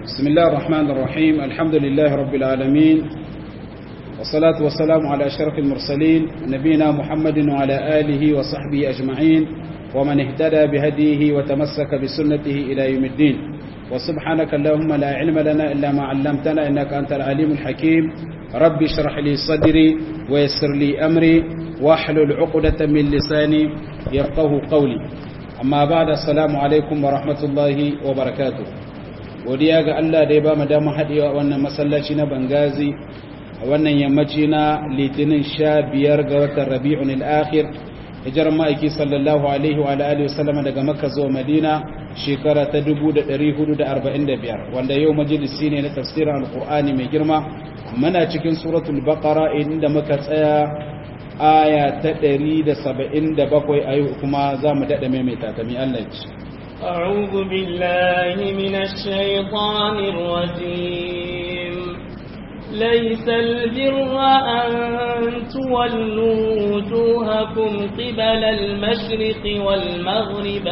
بسم الله الرحمن الرحيم الحمد لله رب العالمين والصلاة والسلام على أشرف المرسلين نبينا محمد وعلى آله وصحبه أجمعين ومن اهتدى بهديه وتمسك بسنته إلى يوم الدين وسبحانك اللهم لا علم لنا إلا ما علمتنا إنك أنت العليم الحكيم رب اشرح لي صدري ويسر لي أمري واحلل عقدة من لساني يفقه قولي أما بعد السلام عليكم ورحمة الله وبركاته godiya ga Allah da ya ba mu damar haɗewa wannan masallaci na Bangazi a wannan yammaci na litinin sha biyar ga watan rabi'un al'akhir hijar ma'aiki sallallahu alaihi wa alihi wasallama daga makka zuwa madina shekara ta 1445 wanda yau majalisi ne na tafsirin alkur'ani mai girma muna cikin suratul baqara inda muka tsaya aya ta 177 a yau kuma za mu daɗa maimaita ta mi Allah ci أعوذ بالله من الشيطان الرجيم ليس البر أن تولوا وجوهكم قبل المشرق والمغرب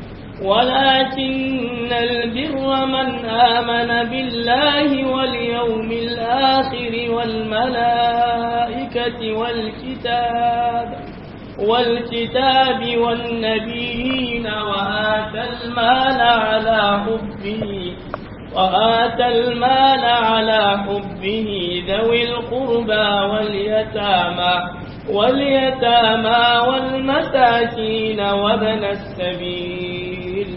ولكن البر من آمن بالله واليوم الآخر والملائكة والكتاب والكتاب والنبيين وآتى المال على حبه وآتى المال على حبه ذوي القربى واليتامى واليتامى والمساكين وابن السبيل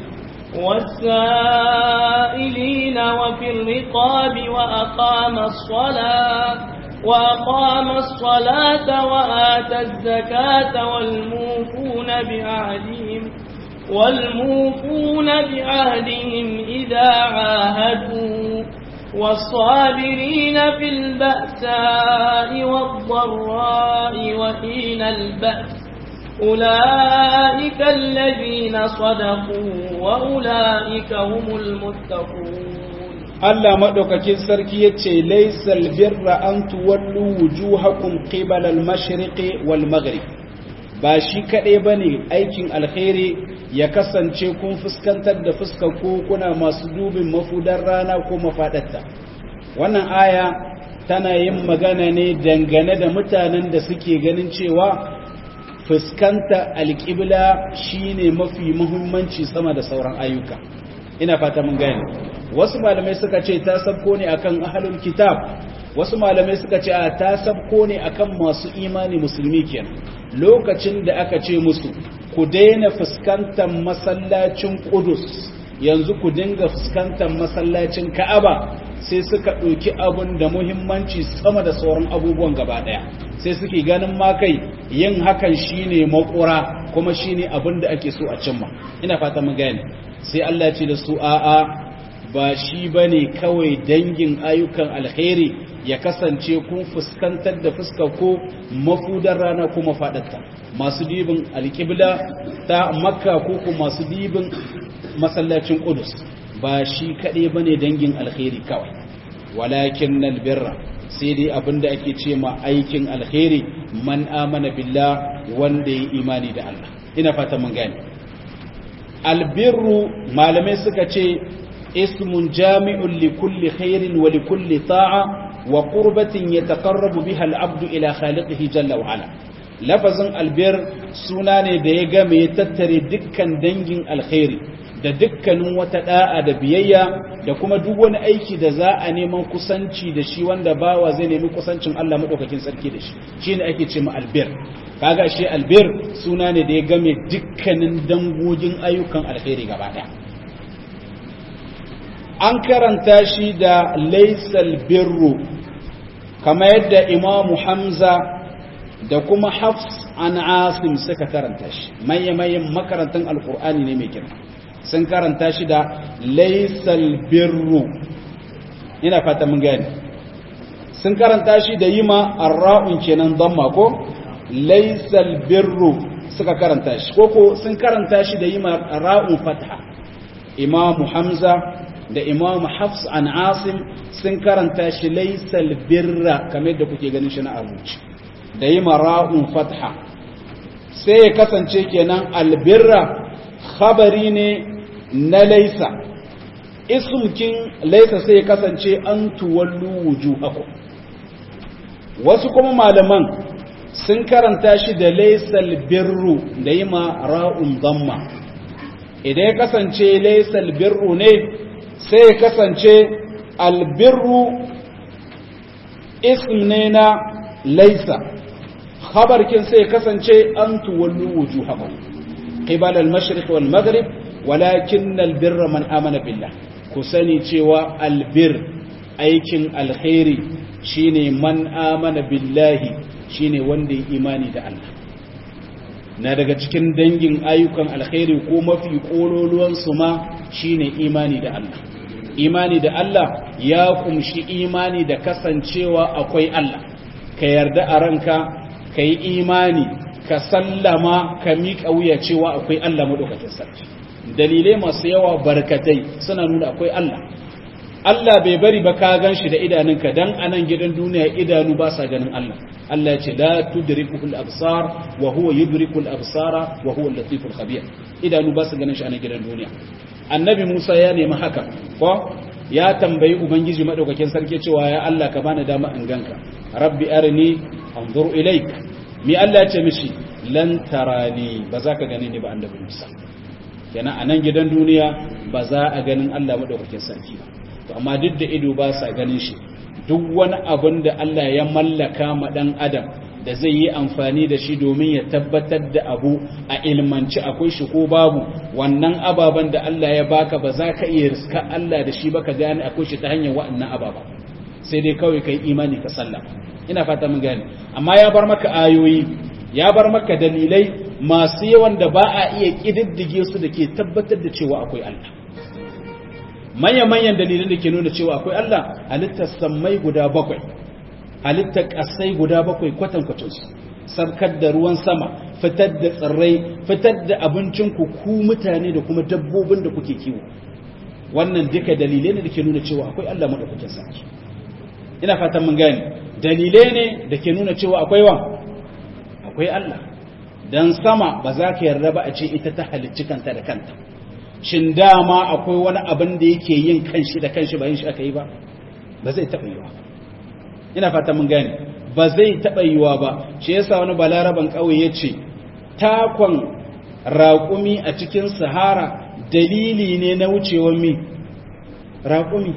والسائلين وفي الرقاب وأقام الصلاة وأقام الصلاة وآتى الزكاة والموفون بعهدهم والموفون بعهدهم إذا عاهدوا والصابرين في البأساء والضراء وحين البأس أولئك الذين صدقوا وأولئك هم المتقون Allah maɗaukakin sarki ya ce, Laisal birra an tuwallu wujuhakum qibal al-mashriqi wal maghrib ba shi kaɗai ba ne aikin alkhairi ya kasance kun fuskantar da fuskar ko kuna masu dubin mafudar rana ko mafaɗarta. Wannan aya tana yin magana ne dangane da mutanen da suke ganin cewa fuskanta alƙibla shine mafi muhimmanci sama da sauran ayyuka. Ina fata mun gane. wasu malamai suka ce ta sabko ne akan ahlul kitab wasu malamai suka ce a ta sabko ne akan masu imani musulmi kenan lokacin da aka ce musu ku daina fuskantar masallacin Qudus yanzu ku dinga fuskantar masallacin Ka'aba sai suka ɗauki abun da muhimmanci sama da sauran abubuwan gaba ɗaya sai suke ganin ma kai yin hakan shine makura kuma shine abin da ake so a cimma ina fata mun gane sai Allah ce da su a'a ba shi ba ne kawai dangin ayyukan alheri ya kasance kun fuskantar da fuska ko mafudar rana ko mafaɗarta masu dibin alƙibla ta makka ko ko masu dibin masallacin ƙudus ba shi kaɗai ba ne dangin alheri kawai walakin nalbirra sai dai abinda ake ce ma aikin alheri man amana billah wanda ya imani da Allah ina fata mun gane albirru malamai suka ce اسم جامع لكل خير ولكل طاعة وقربة يتقرب بها العبد إلى خالقه جل وعلا لفظ البر سناني ديغا ميتتري دكا دنجن الخير da dukkanin wata da'a da biyayya da kuma duk wani aiki da za a neman kusanci da shi wanda bawa zai nemi kusancin Allah madaukakin sarki da shi shine ake ce ma albir kaga shi albir suna ne da ya game dukkanin dangogin ayyukan alkhairi gaba daya an karanta shi da laisal birru kama yadda imamu hamza da kuma hafs an asim suka karanta shi maye-mayen makarantar alkur'ani ne mai girma sun karanta shi da laisal birru ina fata mun gani sun karanta shi da yi ma arra'un kenan don mako laisal birru suka karanta shi koko sun karanta shi da yi ma ra'un fatha imamu hamza da imam hafs an asim sun karanta shi laisal birra kamar da kuke ganin shi na abuci da yi mara'un fatha sai ya kasance kenan albirra khabari ne na laisa ismkin laisa sai kasance an tuwallu wujuhakum wasu kuma malaman sun karanta shi da laisal birru da yi ma ra'un damma idan ya kasance laisal birru ne sai ya kasance albirru ism ne na laisa khabarkin sai ya kasance an tuwallu wujuhakum qibal al-mashriq wal maghrib walakin albirra man amana billah ku sani cewa albir aikin alkhairi shine man amana billahi shine wanda ya imani da Allah na daga cikin dangin ayyukan alkhairi ko mafi kololuwan su ma shine imani da Allah imani da Allah ya kumshi imani da kasancewa akwai Allah ka yarda a ranka ka yi imani ka sallama ka miƙa wuya cewa akwai Allah maɗaukakin sarki dalilai masu yawa barkatai suna nuna akwai Allah Allah bai bari ba ka gan shi da idanunka dan anan gidan duniya idanu ba sa ganin Allah Allah ya ce la tudrikul absar wa huwa yudrikul absara wa huwa al-latiful khabir idanu ba su ganin shi anan gidan duniya annabi Musa ya nemi haka ko ya tambayi ubangiji madaukakin sarki cewa ya Allah ka bani dama in ganka rabbi arini anzur ilaik mi Allah ya ce mishi lan tarani ba za ka gani ni ba annabi Musa kenan a nan gidan duniya ba za a ganin Allah maɗaukakin sarki ba to amma duk da ido ba sa ganin shi duk wani abin da Allah ya mallaka ma ɗan adam da zai yi amfani da shi domin ya tabbatar da abu a ilmanci akwai shi ko babu wannan ababen da Allah ya baka ba za ka iya riska Allah da shi ba ka gane akwai shi ta hanyar wa'annan ababa sai dai kawai kai imani ka sallah ina fata mun gane amma ya bar maka ayoyi ya bar maka dalilai masu yawan da ba a iya ƙididdige su da ke tabbatar da cewa akwai Allah manya-manyan dalilan da ke nuna cewa akwai Allah halittar sammai guda bakwai halittar ƙasai guda bakwai kwatankwacinsu sarkar da ruwan sama fitar da tsirrai fitar da abincinku ku mutane da kuma dabbobin da kuke kiwo wannan duka dalilai ne da ke nuna cewa akwai Allah maɗaukakin sarki ina fatan mun gane dalilai ne da ke nuna cewa akwai wa akwai Allah dan sama ba za ka yarda ba a ce ita ta halicci kanta da kanta shin dama akwai wani abin da yake yin kanshi da kanshi ba yin shi aka yi ba ba zai taɓa yiwa ina fata mun gane ba zai taɓa yiwa ba shi yasa wani balaraban ƙauye ya ce takon raƙumi a cikin sahara dalili ne na wucewar mi raƙumi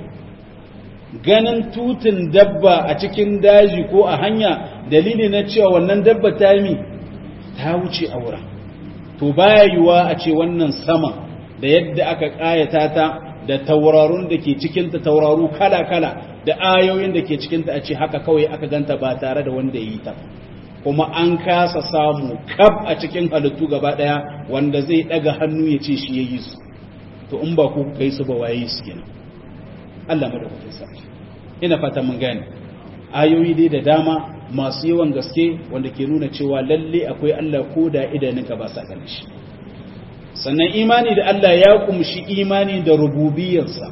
ganin tutun dabba a cikin daji ko a hanya dalili na cewa wannan dabba ta mi ta wuce a wurin to baya yiwa a ce wannan sama da yadda aka ƙayata ta da taurarun da ke cikinta tauraru kala-kala da ayoyin da ke cikinta a ce haka kawai aka ganta ba tare da wanda yi ta kuma an kasa samu kab a cikin halittu gaba ɗaya wanda zai ɗaga hannu ya ce shi ya yi su to in ba ku kai su ba waye su kenan Allah madaukakin sarki ina fata mun gane ayoyi dai da dama masu yawan gaske wanda ke nuna cewa lalle akwai Allah ko da idanunka ba sa ganin shi sannan imani da Allah ya kumshi imani da rububiyarsa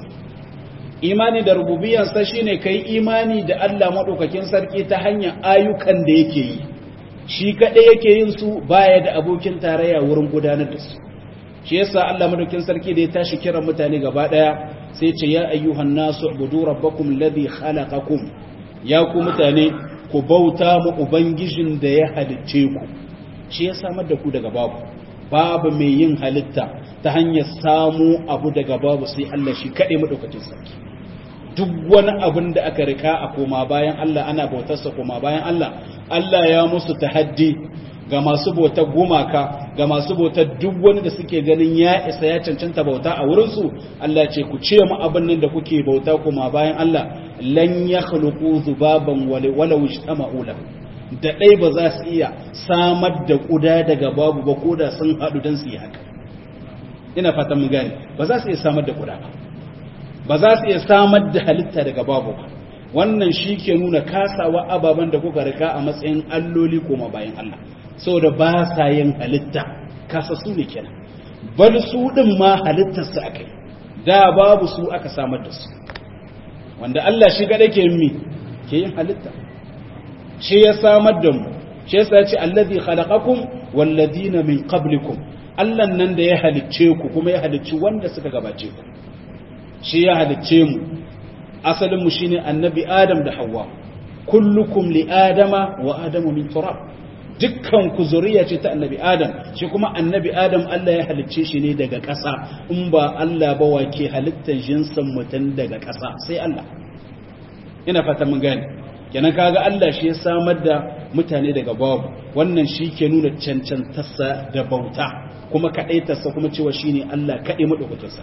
imani da rububiyarsa shine kai imani da Allah madaukakin sarki ta hanyar ayyukan da yake yi shi kadai yake yin su baya da abokin tarayya wurin gudanar da su shi yasa Allah madaukakin sarki da ya tashi kiran mutane gaba daya sai ce ya ayyuhan nasu ubudu rabbakum alladhi khalaqakum ya ku mutane ku bauta mu ubangijin da ya halicce ku shi ya samar da ku daga babu babu mai yin halitta ta hanyar samu abu daga babu sai Allah shi kaɗai maɗaukacin sarki duk wani abin da aka rika a koma bayan Allah ana bautarsa koma bayan Allah Allah ya musu tahaddi ga masu bautar gumaka ga masu bautar duk wani da suke ganin ya isa ya cancanta bauta a wurinsu Allah ce ku ce mu abin nan da kuke bauta koma bayan Allah lan ya khluqu zubaban wala wajtama'u lahu da dai ba za su iya samar da kuda daga babu ba ko da sun hadu dan su yi haka ina fatan mun gane ba za su iya samar da kuda ba ba za su iya samar da halitta daga babu ba wannan shi ke nuna kasawa ababen da kuka rika a matsayin alloli koma bayan Allah saboda ba sa yin halitta kasa su ne kenan bal su din ma halittarsu akai da babu su aka samar da su wanda Allah shi gada ke mi ke yin halitta shi ya samar da mu shi yasa ya ce allazi khalaqakum walladina min qablikum Allah nan da ya halicce ku kuma ya halicci wanda suka gabace ku shi ya halicce mu asalin mu shine annabi adam da hawa kullukum li adama wa adamu min turab dukkan ku zuriya ce ta annabi adam shi kuma annabi adam Allah ya halicce shi ne daga ƙasa in ba Allah ba wa ke halittar jinsin mutum daga ƙasa sai Allah ina fata mun gane kenan kaga Allah shi ya samar da mutane daga babu wannan shi ke nuna cancantarsa da bauta kuma kaɗaitarsa kuma cewa shi ne Allah kaɗai maɗaukakinsa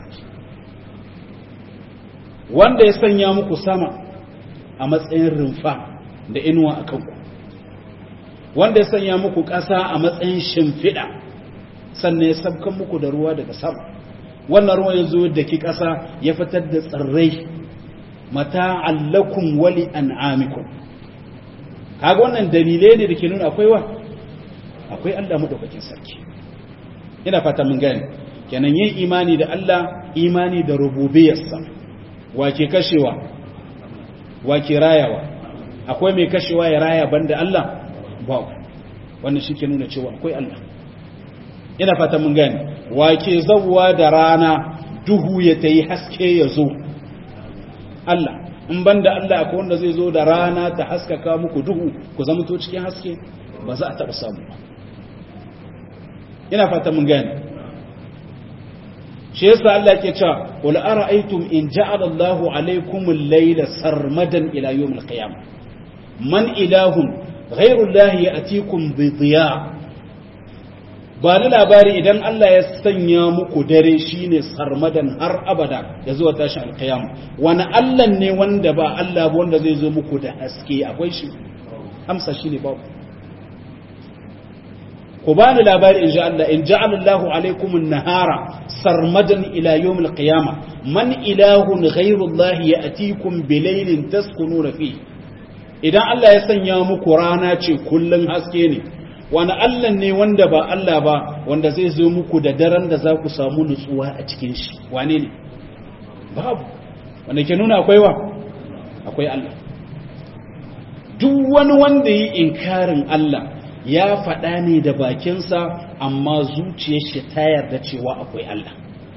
wanda ya sanya muku sama a matsayin rumfa da inuwa a kanku wanda ya sanya muku ƙasa a matsayin shimfiɗa sannan ya sabkan muku da ruwa daga sama wannan ruwa ya zo da ki ƙasa ya fitar da tsirrai mata allakum wali an'amikum kaga wannan dalilai ne da ke nuna akwai wa akwai Allah madaukakin sarki ina fata mun gane kenan yin imani da Allah imani da rububiyarsa wake kashewa wake rayawa akwai mai kashewa ya raya banda Allah ba wannan shi ke nuna cewa akwai Allah ina fata mun gane wake zawwa da rana duhu ya tayi haske ya zo Allah in banda Allah akwai wanda zai zo da rana ta haskaka muku duhu ku zama to cikin haske ba za a taɓa samu ba ina fata mun gane shi yasa Allah ke cewa qul ara'aytum in ja'ala Allahu alaykum al-layla sarmadan ila yawm al-qiyamah man ilahun ghayru Allah ya'tikum bi dhiya ba ni labari idan Allah ya sanya muku dare shine sarmadan har abada ya zuwa tashin alkiyama wani Allah ne wanda ba Allah ba wanda zai zo muku da haske akwai shi amsa shine babu ku bani labari in ja Allah in ja'ala Allahu alaikum an-nahara sarmadan ila yawm al-qiyama man ilahun ghayru Allah ya'tikum bilaylin taskununa fi idan Allah ya sanya muku rana ce kullun haske ne wani Allah ne wanda ba Allah ba wanda zai zo muku da daren da za ku samu nutsuwa a cikin shi wane ne babu wanda ke nuna akwai wa akwai Allah duk wani wanda yi inkarin Allah ya faɗa ne da bakinsa amma zuciyar shi ta yarda cewa akwai Allah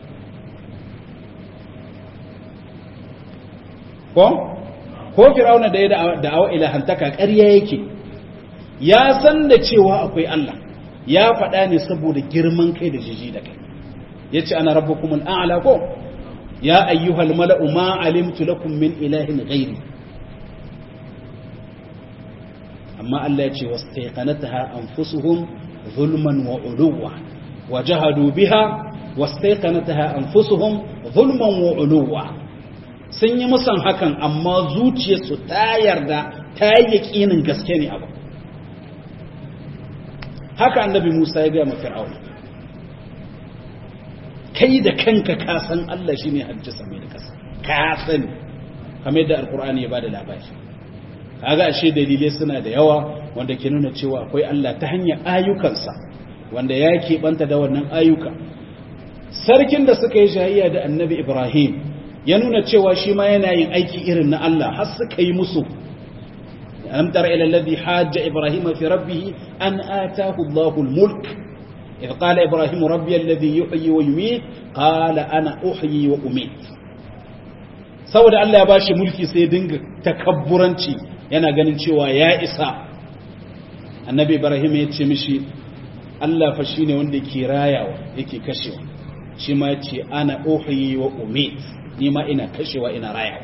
ko ko fir'auna da ya da'awa ilahantaka ƙarya yake ya san da cewa akwai Allah ya faɗa ne saboda girman kai da jiji da kai ya ce ana rabbukum al'ala ko ya ayyuhal mala'u ma alimtu lakum min ilahin ghairi amma Allah ya ce wastaiqanataha anfusuhum zulman wa uluwa wa jahadu biha wastaiqanataha anfusuhum zulman wa uluwa sun yi musan hakan amma zuciyarsu ta yarda ta yi yaƙinin gaske ne abu haka annabi Musa ya gaya ma Fir'auna kai da kanka ka san Allah shine hajji same da kasa ka sani kamar da alqur'ani ya bada labari kaga ashe dalilai suna da yawa wanda ke nuna cewa akwai Allah ta hanyar ayyukansa wanda ya keɓanta da wannan ayyuka sarkin da suka yi shahiyya da annabi Ibrahim ya nuna cewa shi ma yana yin aiki irin na Allah har suka yi musu ألم تر إلى الذي حاج إبراهيم في ربه أن آتاه الله الملك إذ قال إبراهيم ربي الذي يحيي ويميت قال أنا أحيي وأميت saboda Allah ya bashi mulki sai dinga takabburanci yana ganin cewa ya isa annabi Ibrahim ya ce mishi Allah fa shine wanda ke rayawa yake kashewa shi ma yace ana uhyi wa umit ni ma ina kashewa ina rayawa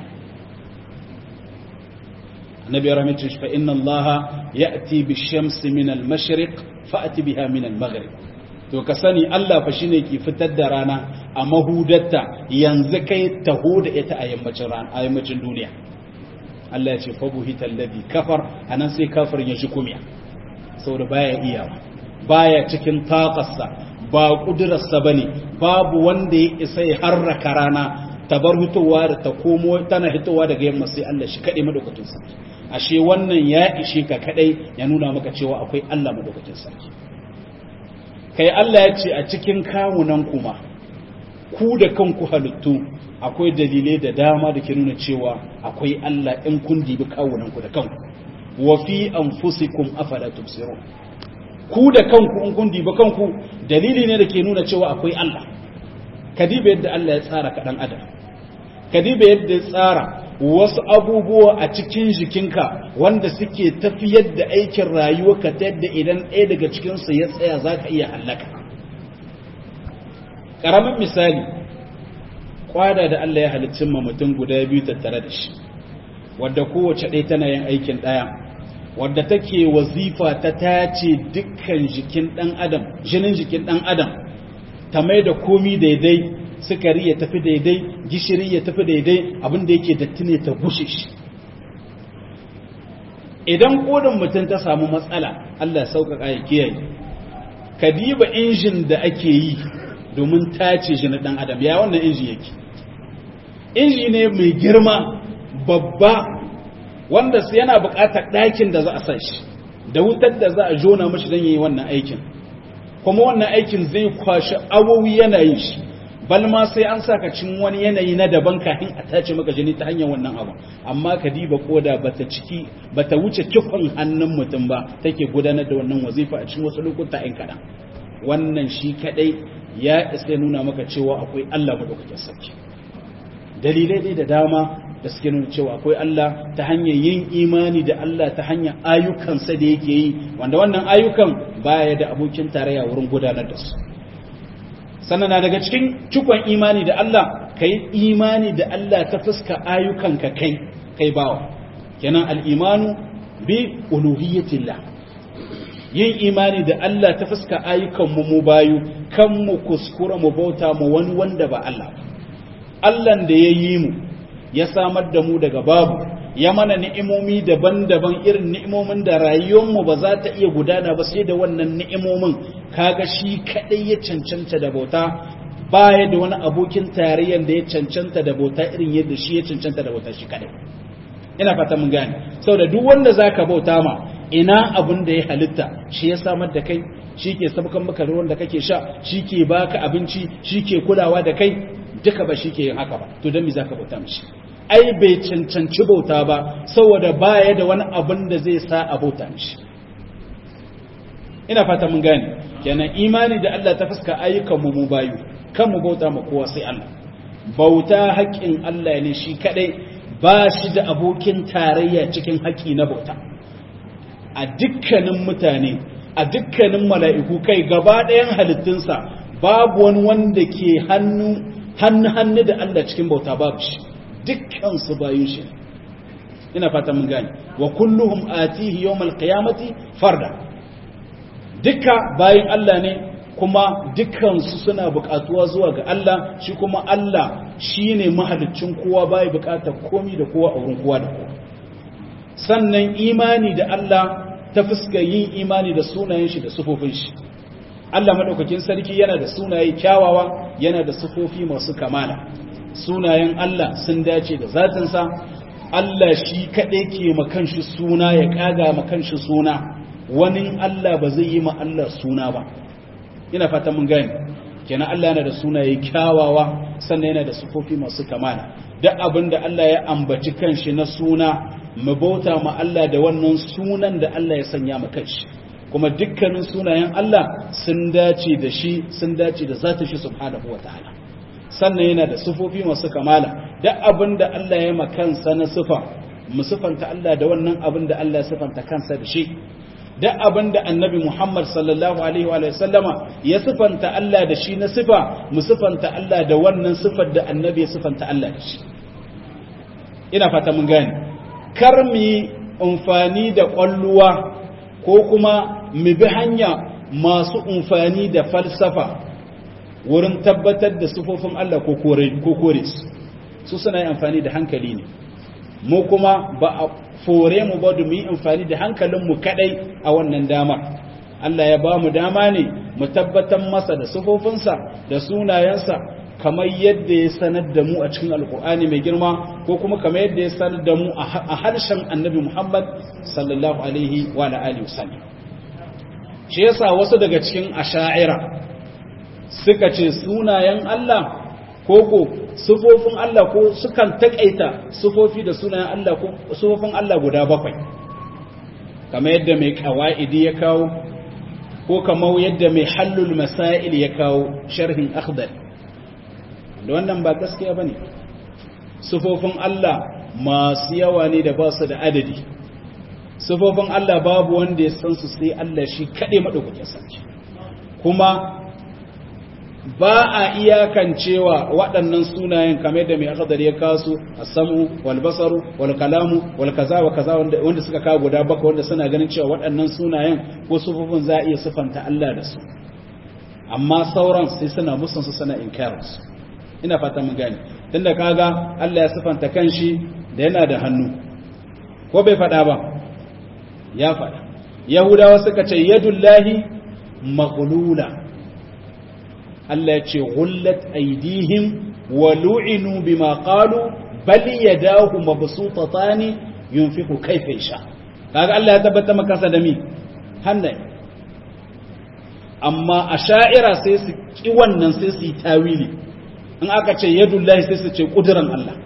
النبي رحمه الله فإن الله يأتي بالشمس من المشرق فأتي بها من المغرب to ka sani Allah fa shine ke fitar da rana a mahudatta yanzu kai taho da ita a yammacin rana a yammacin duniya Allah ya ce fa buhita alladhi kafar anan sai kafir ya shi kumiya saboda baya iyawa baya cikin taƙarsa ba kudurarsa bane babu wanda ya isa ya harraka rana ta bar hitowa da ta komo tana hitowa daga yamma sai Allah shi kaɗai madaukakin sarki ashe wannan ya ishe ka kaɗai ya nuna maka cewa akwai Allah madaukakin sarki kai Allah ya ce a cikin kawunan kuma ku da kanku halittu akwai dalilai da dama da ke nuna cewa akwai Allah in kun dibi kawunan ku da kanku wa fi anfusikum afala tubsirun ku da kanku in kun dibi kanku dalili ne da ke nuna cewa akwai Allah ka diba yadda Allah ya tsara ka dan adam kadiba yadda ya tsara wasu abubuwa a cikin jikinka wanda suke tafiyar da aikin rayuwarka ta yadda idan ɗaya daga cikinsu ya tsaya za ka iya hallaka ƙaramin misali kwada da Allah ya halicci ma mutum guda biyu tattare da shi wadda kowace ɗaya tana yin aikin ɗaya wadda take wazifa ta tace dukkan jikin ɗan adam jinin jikin ɗan adam ta mai da komi daidai sukari ya tafi daidai gishiri ya tafi daidai abinda yake datti ne ta gushe shi idan kodin mutum ta samu matsala Allah ya sauƙaƙa ya kiyaye ka diba injin da ake yi domin tace jinin ɗan adam ya wannan inji yake inji ne mai girma babba wanda su yana buƙatar ɗakin da za a san shi da wutar da za a jona mashi don yi wannan aikin kuma wannan aikin zai kwashi awowi yana yin shi balma sai an saka cin wani yanayi na daban kafin a tace maka jini ta hanyar wannan abu amma ka diba koda bata ciki bata wuce kifin hannun mutum ba take gudanar da wannan wazifa a cikin wasu lokuta ɗin kaɗan wannan shi kaɗai ya isa nuna maka cewa akwai Allah madaukakin sarki dalilai dai da dama da suke nuna cewa akwai Allah ta hanyar yin imani da Allah ta hanyar ayyukansa da yake yi wanda wannan ayyukan baya da abokin tarayya wurin gudanar da su sannan na daga cikin cikon imani da Allah ka yi imani da Allah ta fuska ayyukanka kai kai bawa kenan al'imanu bi uluhiyyatillah yin imani da Allah ta fuska ayyukanmu mu bayu kan mu kuskura mu bauta mu wani wanda ba Allah Allahn da ya yi mu ya samar da mu daga babu ya mana ni'imomi daban-daban irin ni'imomin da rayuwarmu ba za ta iya gudana ba sai da wannan ni'imomin kaga shi kadai ya cancanta da bauta baya da wani abokin tarayyar da ya cancanta da bauta irin yadda shi ya cancanta da bauta shi kadai ina fata mun gane saboda duk wanda zaka bauta ma ina abin da ya halitta shi ya samar da kai shi ke sabkan maka ruwan da kake sha shi ke baka abinci shi ke kulawa da kai duka ba shi ke yin haka ba to don me zaka bauta mishi ai bai cancanci bauta ba saboda baya da wani abin da zai sa a bauta mishi ina fata mun gane kenan imani da Allah ta fuska ayyukan mu mu bayu kan mu bauta ma kowa sai Allah bauta haƙƙin Allah ne shi kadai ba shi da abokin tarayya cikin haƙƙi na bauta a dukkanin mutane a dukkanin mala'iku kai gaba ɗayan halittunsa babu wani wanda ke hannu hannu hannu da Allah cikin bauta babu shi dukkan su bayin shi ina fata mun gane wa kulluhum atihi yawmal qiyamati farda duka bayin Allah ne kuma dukkansu suna buƙatuwa zuwa ga Allah shi kuma Allah shine mahaliccin kowa bai buƙatar komi da kowa a wurin kowa da kowa sannan imani da Allah ta fuska yin imani da sunayen shi da sufofin shi Allah madaukakin sarki yana da sunaye kyawawa yana da sufofi masu kamala sunayen Allah sun dace da zatinsa Allah shi kaɗai ke makanshi suna ya ƙaga makanshi suna wani Allah ba zai yi ma Allah suna ba ina fata mun gani kenan Allah yana da sunaye kyawawa sannan yana da sufofi masu kamala duk abin da Allah ya ambaci kanshi na suna mu bauta ma Allah da wannan sunan da Allah ya sanya ma kanshi kuma dukkanin sunayen Allah sun dace da shi sun dace da zata shi subhanahu wataala sannan yana da sufofi masu kamala duk abin da Allah ya ma kansa na sifa mu sifanta Allah da wannan abin da Allah ya sifanta kansa da shi duk abin da annabi Muhammad sallallahu Alaihi wa sallama ya sifanta Allah da shi na sifa mu sifanta Allah da wannan sifar da annabi ya sifanta Allah da shi ina fata mun gane kar mu yi amfani da ƙwalluwa ko kuma mu bi hanya masu amfani da falsafa wurin tabbatar da sifofin Allah ko kore su su suna yin amfani da hankali ne mu kuma ba a fore mu ba mu yi amfani da hankalinmu kadai a wannan damar Allah ya ba mu dama ne mu tabbatar masa da sufofinsa da sunayensa kamar yadda ya sanar da mu a cikin alkur'ani mai girma ko kuma kamar yadda ya sanar da mu a harshen annabi muhammad sallallahu alaihi wa alihi wasallam shi yasa wasu daga cikin asha'ira suka ce sunayen Allah koko sufofin Allah ko sukan takaita sufofi da sunayen Allah ko sufofin Allah guda bakwai kamar yadda mai kawaidi ya kawo ko kamar yadda mai hallul masail ya kawo sharhin akhdar da wannan ba gaskiya bane sifofin Allah masu yawa ne da ba su da adadi sifofin Allah babu wanda ya san su sai Allah shi kaɗai maɗaukakin sarki kuma ba a iyakancewa waɗannan sunayen kamar da mai akadar ya kasu a samu walbasaru walkalamu walkaza wa kaza wanda suka kawo guda baka wanda suna ganin cewa waɗannan sunayen ko sufufin za a iya sifanta Allah da su amma sauran sai suna musansu suna inkarinsu ina fata mun gane tunda kaga Allah ya sifanta kanshi da yana da hannu ko bai faɗa ba ya faɗa yahudawa suka ce yadullahi maghlula Allah ya ce gullat aidihim wa lu'inu bima qalu bal yadahu mabsuutatan yunfiqu kayfa yasha kaga Allah ya tabbata maka sa da mi hannaye amma asha'ira sai su ki wannan sai su yi tawili in aka ce yadullahi sai su ce kuduran Allah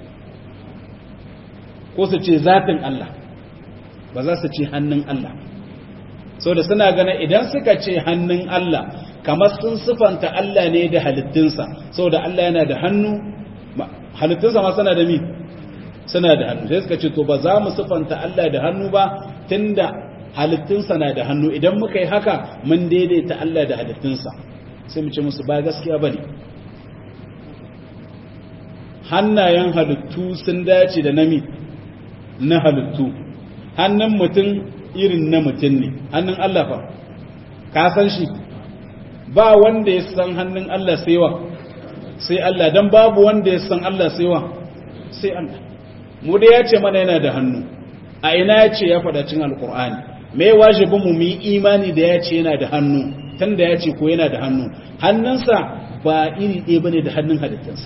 ko su ce zatin Allah ba za su ce hannun Allah da suna ganin idan suka ce hannun Allah kamar sun sifanta Allah ne da halittunsa da Allah yana da hannu halittunsa ma suna da mi suna da hannu sai suka ce to ba za mu sifanta Allah da hannu ba tunda halittunsa na da hannu idan muka yi haka mun daidaita Allah da halittunsa sai mu ce musu ba gaskiya bane hannayen halittu sun dace da nami na halittu hannun mutum irin na mutum ne hannun Allah fa ka san shi ba wanda ya san hannun Allah sai wa sai Allah dan babu wanda ya san Allah sai wa sai Allah mu da ya ce mana yana da hannu a ina ya ce ya faɗa cin alkur'ani me wajibin mu mu yi imani da ya ce yana da hannu tun da ya ce ko yana da hannu hannunsa ba iri ɗaya bane da hannun halittunsa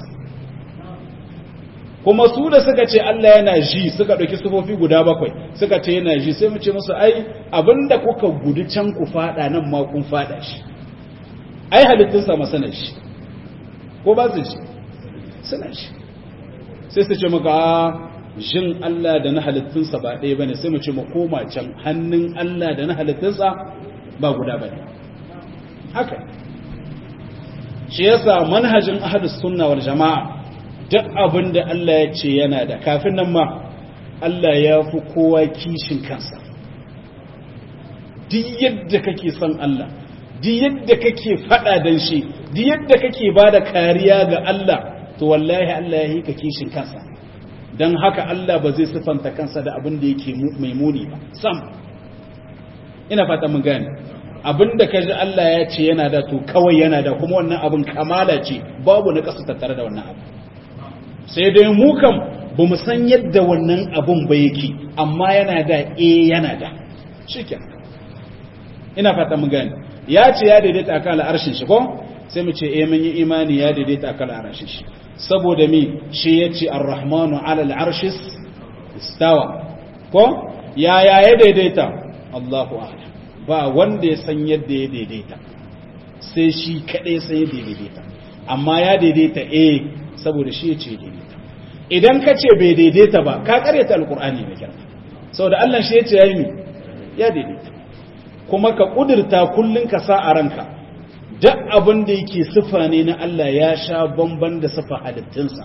kuma su da suka ce Allah yana ji suka ɗauki sufofi guda bakwai suka ce yana ji sai mu ce musu ai abinda kuka gudu can ku fada nan ma kun fada shi ai halittunsa masana shi ko ba su ji suna shi sai su ce maka jin Allah da na halittunsa ba ɗaya bane sai mu ce mu koma can hannun Allah da na halittunsa ba guda bane haka shi yasa manhajin ahlus sunna wal jama'a duk abin da Allah ya ce yana da kafin nan ma Allah ya fi kowa kishin kansa duk yadda kake son Allah duk yadda kake fada dan shi duk yadda kake ba da kariya ga Allah to wallahi Allah ya yi ka kishin kansa don haka Allah ba zai sifanta kansa da abin da yake mai muni ba sam ina fata mun gane abin da ka ji Allah ya ce yana da to kawai yana da kuma wannan abin kamala ce babu na kasu tattare da wannan abu sai dai mu kam ba mu san yadda wannan abun ba yake amma yana da e yana da shiken ina fata mun gani ya ce ya daidaita akan al'arshin shi ko sai mu ce eh mun yi imani ya daidaita akan al'arshin shi saboda mi shi ya ce ar-rahmanu ala al'arshis istawa ko ya ya ya daidaita Allahu a'lam ba wanda ya san yadda ya daidaita sai shi kadai sai ya daidaita amma ya daidaita eh saboda shi ya ce daidaita idan ka ce bai daidaita ba ka karyata alkur'ani mai kyau saboda Allah shi ya ce yayi mi ya daidaita kuma ka kudurta kullun ka sa a ranka duk abin da yake sifa ne na Allah ya sha bamban da sifa halittunsa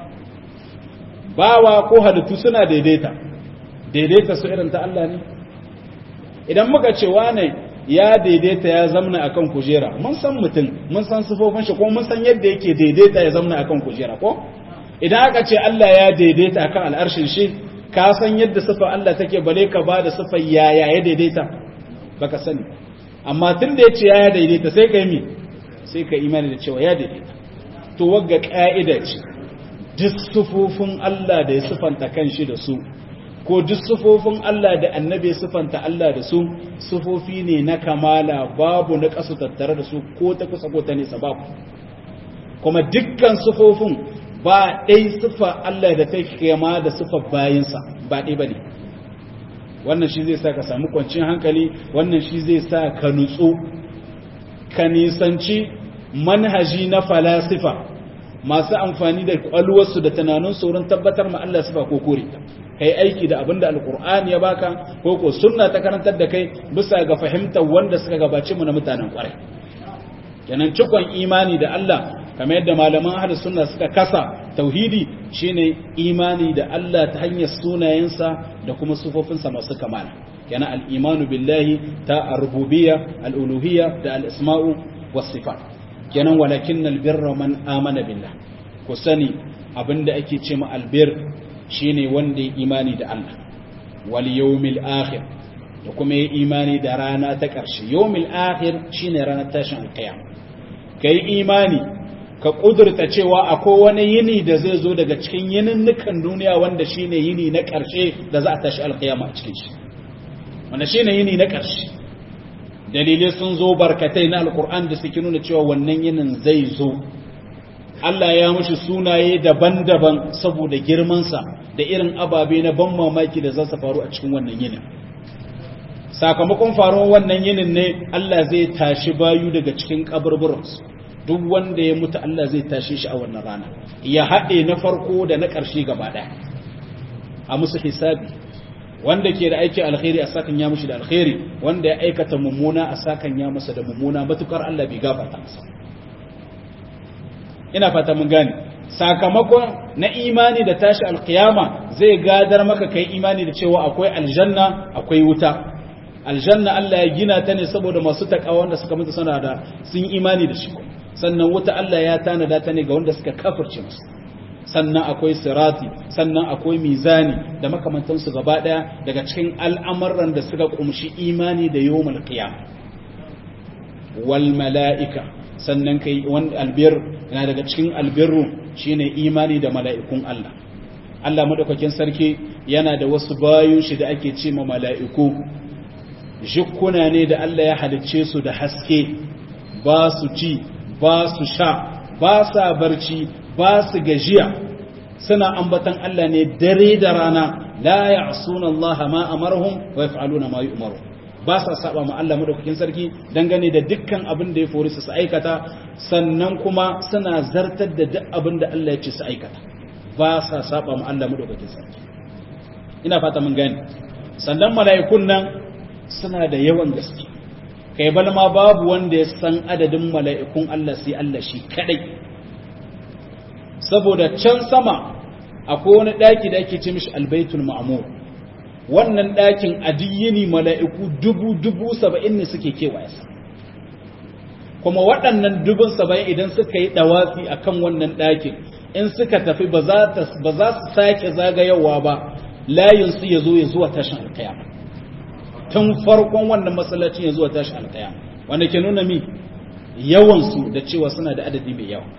bawa ko halittu suna daidaita daidaita su irin ta Allah ne idan muka ce wane ya daidaita ya zamna akan kujera mun san mutum mun san sifofin shi ko mun san yadda yake daidaita ya zamna akan kujera ko idan aka ce Allah ya daidaita akan al'arshin shi ka san yadda sifa Allah take bale ka ba da sifar yaya ya daidaita baka sani amma tun da yace ya daidaita sai kai mi sai ka imani da cewa ya daidaita to wagga ka'ida ce duk sifofin Allah da ya sifanta kanshi da su ko duk sufofin Allah da annabi sufanta Allah da su sufofi ne na kamala babu na kasu tattare da su ko ta kusa ko ta nesa babu kuma dukkan sufofin ba ɗai sufa Allah da ta kema da sufa bayinsa ba ɗai ba ne wannan shi zai sa ka samu kwanciyar hankali wannan shi zai sa ka nutsu ka nisanci manhaji na falasifa masu amfani da kwalwarsu da tunaninsu wurin tabbatar ma Allah sifa ko kore ta kai aiki da abinda alkur'ani ya baka ko ko sunna ta karantar da kai bisa ga fahimtar wanda suka gabace mu na mutanen kwarai kenan cikon imani da Allah kamar yadda malaman ahlus sunna suka kasa tauhidi shine imani da Allah ta hanyar sunayensa da kuma sufofinsa masu kamala yana al-imanu billahi ta ar-rububiyya al-uluhiyya da al-asma'u was-sifat kenan walakinnal birra man amana billah ku sani abinda ake ce ma albir shine wanda ya imani da Allah wal yawmil akhir da kuma ya imani da rana ta ƙarshe yawmil akhir shine ranar tashin alqiyam kai imani ka kudurta cewa akwai wani yini da zai zo daga cikin yininnukan duniya wanda shine yini na ƙarshe da za a tashi alqiyama a cikin shi wanda shine yini na ƙarshe dalilai sun zo barkatai na alkur'an da suke nuna cewa wannan yinin zai zo Allah ya mushi sunaye daban-daban saboda girmansa da irin ababe na ban mamaki da za su faru a cikin wannan yinin sakamakon faruwar wannan yinin ne Allah zai tashi bayu daga cikin kaburburansu duk wanda ya mutu Allah zai tashi shi a wannan rana ya haɗe na farko da na ƙarshe gaba ɗaya a musu hisabi wanda ke da aikin alkhairi a sakan ya mushi da alkhairi wanda ya aikata mummuna a sakan ya masa da mummuna matukar Allah bai gafarta masa ina fata mun gane sakamakon na imani da tashi alkiyama zai gadar maka kai imani da cewa akwai aljanna akwai wuta aljanna Allah ya gina ta ne saboda masu takawa wanda suka mutu suna da sun imani da shi sannan wuta Allah ya tanada ta ne ga wanda suka kafirce masa sannan akwai sirati sannan akwai mizani da makamantansu gaba daya daga cikin al'amuran da suka kumshi imani da yawmul qiyam wal mala'ika sannan kai wani albir yana daga cikin albirru shine imani da mala'ikun Allah Allah madaukakin sarki yana da wasu bayun shi da ake ce ma mala'iku jikkuna ne da Allah ya halicce su da haske ba su ci ba su sha ba sa barci ba su gajiya suna ambatan Allah ne dare da rana la ya'suna Allah ma amarhum wa yaf'aluna ma yu'maru ba sa saba ma Allah madaukakin sarki dangane da dukkan abin da ya fori su aikata sannan kuma suna zartar da duk abin da Allah ya ce su aikata ba sa saba ma Allah madaukakin sarki ina fata mun gane sannan mala'ikun nan suna da yawan gaske kai bal ma babu wanda ya san adadin mala'ikun Allah sai Allah shi kadai saboda can sama akwai wani ɗaki da ake ce mishi albaitul ma'amur wannan ɗakin adiyini mala'iku dubu dubu saba'in ne suke kewaye sa kuma waɗannan dubun saba'in idan suka yi ɗawafi a kan wannan ɗakin in suka tafi ba za su sake zagayawa ba layinsu ya zo ya zuwa tashin alkayama tun farkon wannan masallacin ya zuwa tashin alkayama wanda ke nuna mi yawansu da cewa suna da adadi mai yawa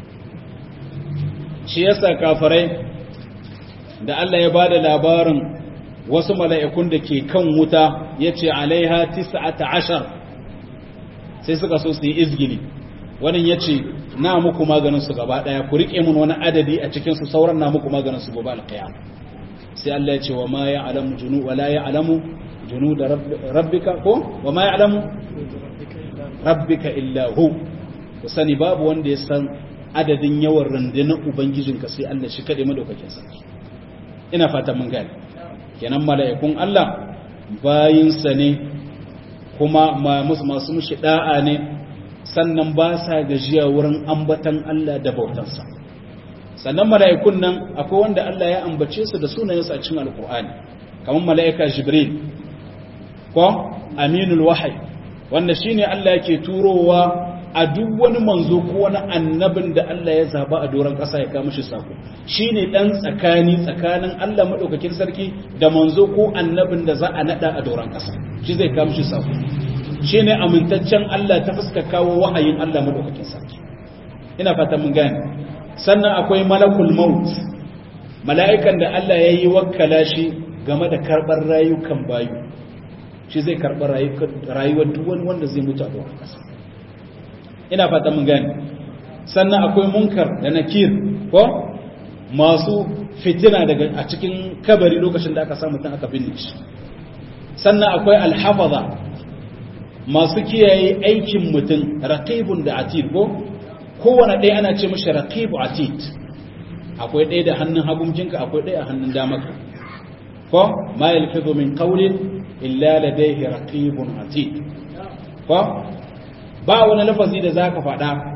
shi yasa kafirai da Allah ya bada labarin wasu mala'ikun da ke kan wuta yace alaiha tis'ata ashar sai suka so su yi izgili wannan yace na muku maganin su gaba daya ku rike mun wani adadi a cikin su sauran na muku maganin su gobe alqiyama sai Allah ya ce wa ma ya'lamu junu wa la ya'lamu junud rabbika ko wa ma ya'lamu rabbika illa hu ku sani babu wanda ya san adadin yawan rundunar ubangijinka sai Allah shi kaɗai madaukakin sarki ina fatan mun gane kenan mala'ikun Allah bayinsa ne kuma masu mushi da'a ne sannan ba sa gajiya wurin ambatan Allah da bautansa sannan mala'ikun nan akwai wanda Allah ya ambace su da sunayensu a cikin alkur'ani kamar mala'ika jibril ko aminul wahai wanda shine Allah yake turowa a duk wani manzo ko wani annabin da Allah ya zaba a doron ƙasa ya kama shi sako shine dan tsakani tsakanin Allah madaukakin sarki da manzo ko annabin da za a nada a doron ƙasa shi zai kama shi sako shine amintaccen Allah ta fuska kawo wahayin Allah madaukakin sarki ina fata mun gane sannan akwai malakul maut mala'ikan da Allah ya yi wakkala shi game da karɓar rayukan bayu shi zai karɓar rayuwar duk wani wanda zai mutu a doron ƙasa ina fata mun gane sannan akwai munkar da nakir ko masu fitina daga a cikin kabari lokacin da aka samu mutum aka binne shi sannan akwai alhafaza masu kiyaye aikin mutum raqibun da atid ko kowane ɗaya ana ce mishi raqibu atid akwai ɗaya da hannun hagunjinka akwai ɗaya a hannun damaka ko ma yalfizu min qawlin illa ladayhi raqibun atid ko ba wani lafazi da za ka faɗa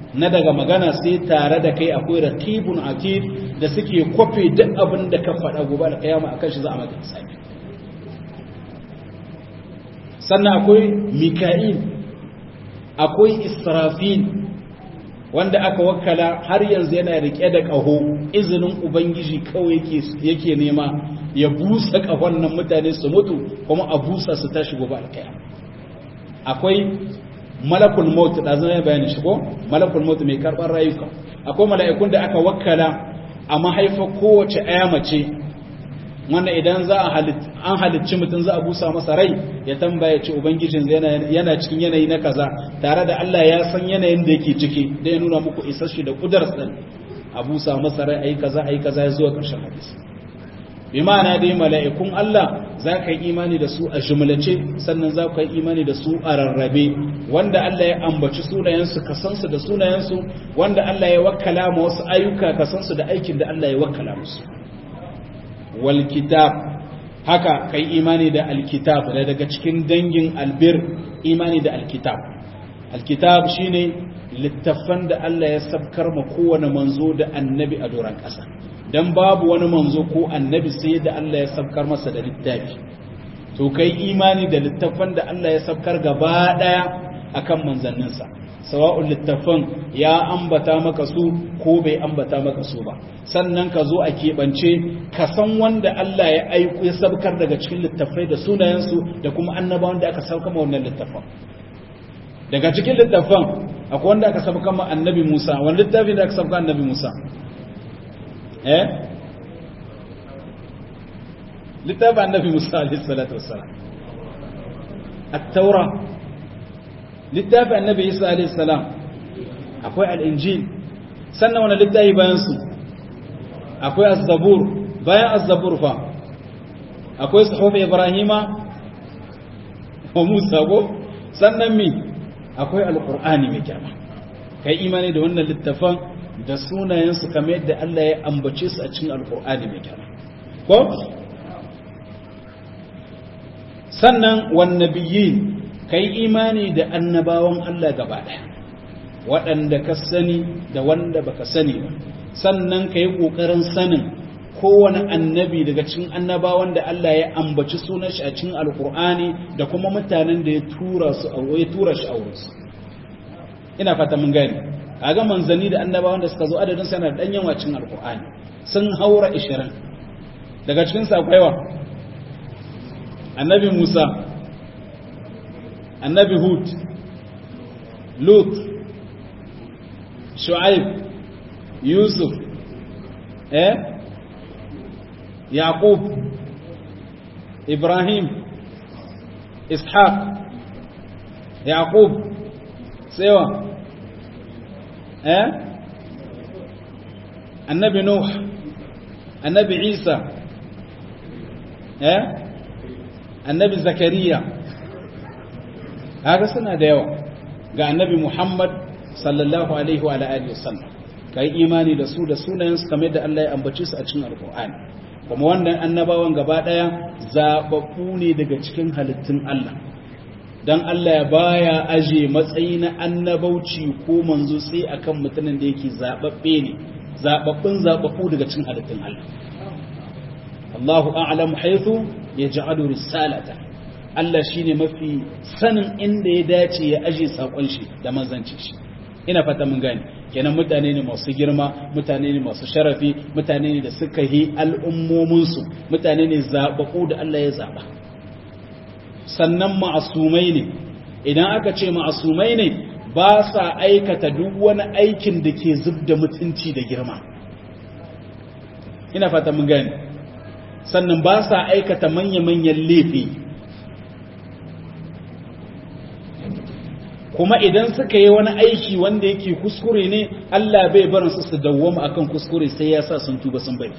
na daga magana sai tare da kai akwai raqibun atid da suke kwafe duk abin da ka faɗa gobe alƙiyama akan shi za a maka hisabi sannan akwai mika'il akwai israfil wanda aka wakala har yanzu yana rike da ƙaho izinin ubangiji kawai yake nema ya busa ƙahon nan mutane su mutu kuma a busa su tashi gobe alƙiyama akwai malakul maut da zan bayani shi ko malakul maut mai karban rayuka akwai mala'ikun da aka wakkala a mahaifa kowace aya mace wanda idan za a an halicci mutum za a busa masa rai ya tambaya ce ubangijin yana cikin yanayi na kaza tare da Allah ya san yanayin da yake ciki da ya nuna muku isar shi da kudar san a busa masa rai ayi kaza ayi kaza ya zuwa karshen hadisi bi ma'ana dai mala'ikun Allah za ka yi imani da su a jumlace sannan za ka yi imani da su a rarrabe wanda Allah ya ambaci sunayensu ka san su da sunayensu wanda Allah ya wakkala ma wasu ayyuka ka san su da aikin da Allah ya wakkala musu wal kitab haka kai imani da alkitab da daga cikin dangin albir imani da alkitab alkitab shine littafan da Allah ya sabkar ma kowane manzo da annabi a doron ƙasa dan babu wani manzo ko annabi sai da Allah ya sabkar masa da littafi to kai imani da littafan da Allah ya sabkar gaba daya akan manzanninsa sawa'un littafan ya ambata maka su ko bai ambata maka su ba sannan ka zo a keɓance ka san wanda Allah ya aiko ya sabkar daga cikin littafai da sunayensu da kuma annabawan da aka sauka ma wannan littafan daga cikin littafan akwai wanda aka sauka ma annabi Musa wani littafi da aka sauka annabi Musa eh littafin annabi Musa alaihi salatu wassalam at-taura littafin annabi Isa alaihi salam akwai al-injil sannan wani littafi bayan su akwai az-zabur bayan az-zabur fa akwai suhuf ibrahima wa musa go sannan mi akwai al-qur'ani mai kyama kai imani da wannan littafin da sunayensu kamar yadda Allah ya ambace su a cikin alkur'ani mai kyau ko sannan wan nabiyyin kai imani da annabawan Allah gaba daya waɗanda ka sani da wanda baka sani ba sannan kai kokarin sanin kowane annabi daga cikin annabawan da Allah ya ambaci sunan shi a cikin alkur'ani da kuma mutanen da ya tura su ya tura shi aure su ina fata mun gani kaga manzanni da annabawan da suka zo adadin sana da danyen wacin alkur'ani sun haura 20 daga cikin su akwai wa annabi Musa annabi Hud Lut Shu'aib Yusuf eh Yaqub Ibrahim Ishaq Yaqub sewa eh annabi nuh annabi isa eh annabi zakariya haka suna da yawa ga annabi muhammad sallallahu alaihi wa alihi wasallam kai imani da su da sunayensu kamar da Allah ya ambace su a cikin alqur'ani kuma wannan annabawan gaba daya zababbu ne daga cikin halittun Allah dan Allah ya baya aje matsayi na annabauci ko manzo sai akan mutanen da yake zababbe ne zababbun zababbu daga cikin halittun Allah Allahu a'lamu haythu yaj'alu risalata Allah shine mafi sanin inda ya dace ya aje sakon shi da manzanci shi ina fata mun gane kenan mutane ne masu girma mutane ne masu sharafi mutane ne da suka yi al'ummominsu mutane ne zababbu da Allah ya zaba sannan ma'asumai ne idan aka ce ma'asumai ne ba sa aikata duk wani aikin da ke zub da mutunci da girma ina fata mun gani sannan ba sa aikata manya-manyan laifi kuma idan suka yi wani aiki wanda yake kuskure ne Allah bai barin su su dawwama akan kuskure sai ya sa sun tuba sun bari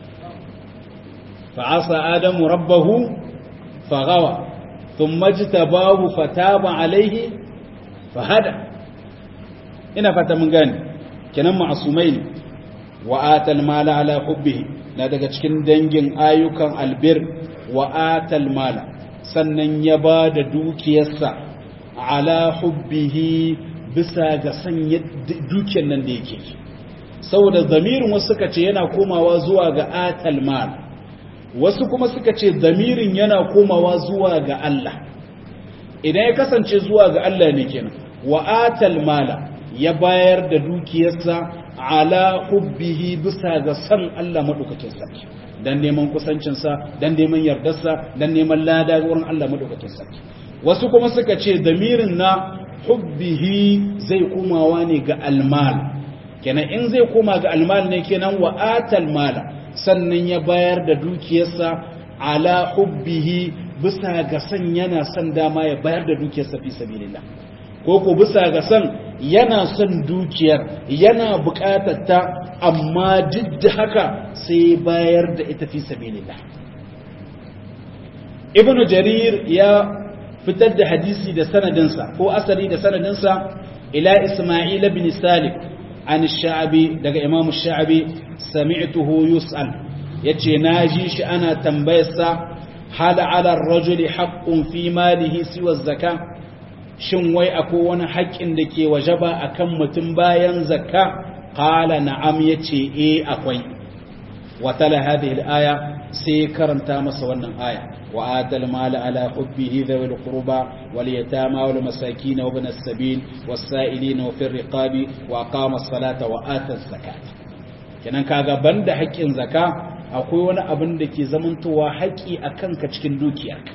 fa'asa adamu rabbahu faghawa ثم اجتباه فتاب عليه فهدى ina fata mun gane kenan ma'asumai ne wa atal mala ala hubbihi na daga cikin dangin ayyukan albir wa atal mala sannan ya ba da dukiyarsa ala hubbihi bisa ga sanya dukiyar nan da yake saboda zamirin wasu suka ce yana komawa zuwa ga atal mal wasu kuma suka ce zamirin yana komawa zuwa ga Allah idan ya kasance zuwa ga Allah ne kenan wa atal mala ya bayar da dukiyarsa ala hubbihi bisa ga san Allah madaukakin sarki dan neman kusancinsa dan neman yardarsa dan neman lada wurin Allah madaukakin sarki wasu kuma suka ce damirin na hubbihi zai komawa ne ga almal kenan in zai koma ga almal ne kenan wa atal mala sannan ya bayar da dukiyarsa ala hubbihi bisa ga san yana son dama ya bayar da dukiyarsa fi sabilillah ko ko bisa ga san yana son dukiyar yana bukatar ta amma duk da haka sai bayar da ita fi sabilillah ibnu jarir ya fitar da hadisi da sanadinsa ko asali da sanadinsa ila isma'il ibn salih an sha'abi daga imamu sha'abi sami'tuhu yus'al yace naji shi ana tambayarsa hal 'ala ar-rajuli haqqun fi malihi siwa zakka shin wai akwai wani haƙƙin da ke wajaba akan mutum bayan zakka qala na'am yace eh akwai wa tala hadhihi al-aya sai karanta masa wannan aya wa atal mal ala hubbihi dhawil qurba wal yatama wal masakin wa ibn as-sabil was sa'ilin wa fir riqabi wa aqama as-salata wa ata az-zakat kenan kaga banda haƙƙin zakka akwai wani abin da ke zamantowa haƙƙi akan ka cikin dukiyarka